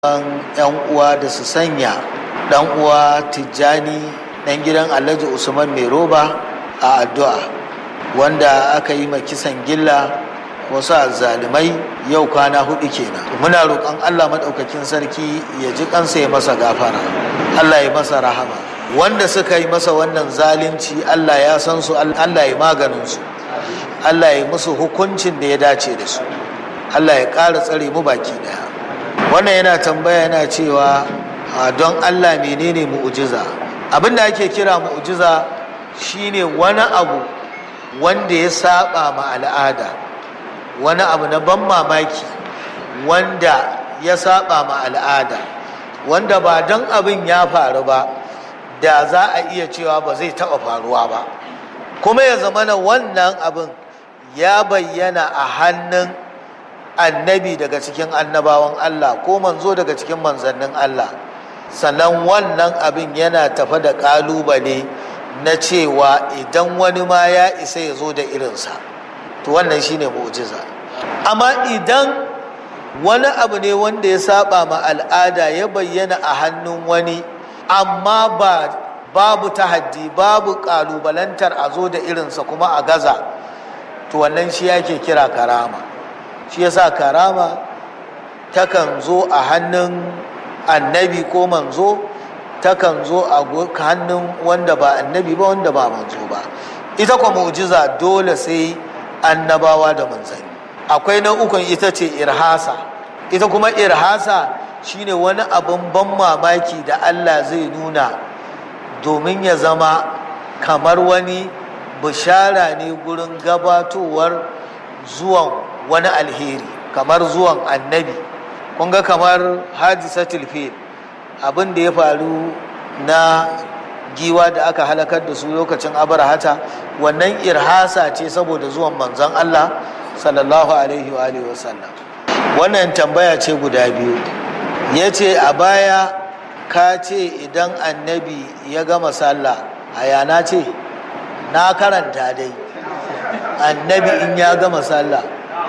yan uwa da su sanya dan uwa tijjani dan gidan alhaji usman mai roba a addu'a wanda aka yi kisan gilla wasu azzalumai yau kwana hudu kenan muna roƙon allah maɗaukakin sarki ya ji kansa ya masa gafara allah ya masa rahama wanda suka yi masa wannan zalunci allah ya san su allah ya maganin su allah ya musu hukuncin da ya dace da su allah ya ƙara tsare mu baki daya wannan yana tambaya yana cewa don allah menene mu'ujiza abin da ake kira mu'ujiza shine wani abu wanda ya saba ma al'ada wani abu na ban mamaki wanda ya saba ma al'ada wanda ba don abin ya faru ba da za a iya cewa ba zai taɓa faruwa ba kuma ya zama na wannan abin ya bayyana a hannun annabi daga cikin annabawan Allah ko manzo daga cikin manzannin Allah sannan wannan abin yana tafa da ƙalubale na cewa idan wani ma ya isa ya zo da irinsa to wannan shine mu'jiza amma idan wani abu ne wanda ya saba ma al'ada ya bayyana a hannun wani amma ba babu tahaddi babu ƙalubalantar a zo da irinsa kuma a gaza to wannan shi yake kira karama shi yasa karama takan zo a hannun annabi ko manzo takan zo a hannun wanda ba annabi ba wanda ba manzo ba ita kwa mu'jiza dole sai annabawa da manzanni akwai na ukun ita ce irhasa ita kuma irhasa shine wani abin ban mamaki da Allah zai nuna domin ya zama kamar wani bishara ne gurin gabatowar zuwan wani alheri kamar zuwan annabi kun ga kamar hadisatul fil abin da ya faru na giwa da aka halakar da su lokacin abarahata wannan irhasa ce saboda zuwan manzon Allah sallallahu alaihi wa alihi wasallam wannan tambaya ce guda biyu ya ce a baya ka ce idan annabi ya gama sallah a yana ce na karanta dai annabi in ya gama sallah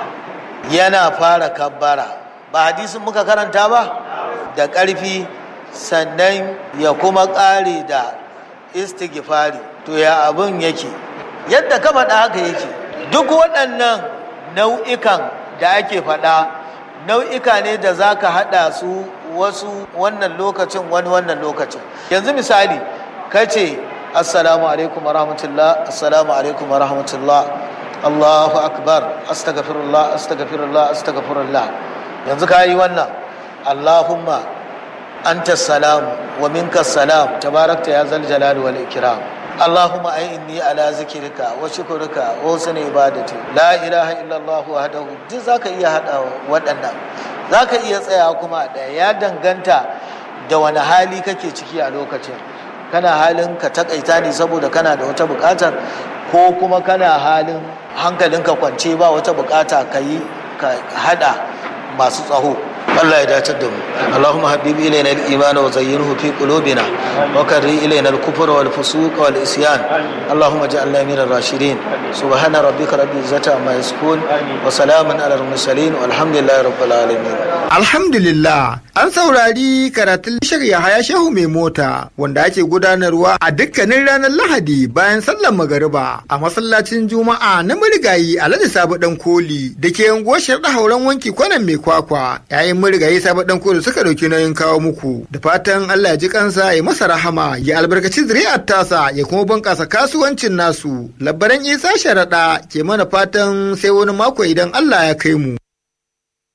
yana fara kabbara ba hadisin muka karanta ba da ƙarfi sannan ya kuma ƙare da istighfari to ya abin yake yadda ka faɗa haka yake duk waɗannan nau'ikan da ake faɗa nau'ika ne da za ka haɗa su wasu wannan lokacin wani wannan lokacin yanzu misali ka ce assalamu alaikum warahmatullah assalamu alaikum warahmatullah allahu akbar astaghfirullah astaghfirullah astaghfirullah yanzu ka yi wannan allahumma anta salam wa minka salam tabarakta ya zal jalali wal ikram allahumma inni ala zikrika wa shukrika wa husni ibadati la ilaha illa allah wahdahu duk zaka iya hada waɗannan zaka iya tsaya kuma da ya danganta da wani hali kake ciki a lokacin kana halin ka takaita ne saboda kana da wata bukatar ko kuma kana halin hankalinka kwance ba wata bukata ka yi ka hada masu tsaho Allah ya dace da mu Allahumma habib ilayna al-iman wa zayyinhu fi qulubina wa karri ilayna al-kufr wal fusuq wal isyan Allahumma ij'alna min ar-rashidin subhana rabbika rabbil izzati amma yasifun wa salamun ala al-mursalin walhamdulillahi rabbil alamin Alhamdulillah an saurari karatun shirya haya shehu mai mota wanda ake gudanarwa a dukkanin ranar Lahadi bayan sallar magariba a masallacin Juma'a na marigayi Alhaji Sabu Dan Koli da ke yanguwar Sharda Hauren wanki kwanan mai kwakwa yayin marigayi Sabu Dan Koli suka dauki nauyin kawo muku da fatan Allah ya ji kansa ya masa rahama ya albarkaci zuri'ar tasa ya kuma bunkasa kasuwancin nasu labaran Isa Sharaɗa ke mana fatan sai wani mako idan Allah ya kai mu.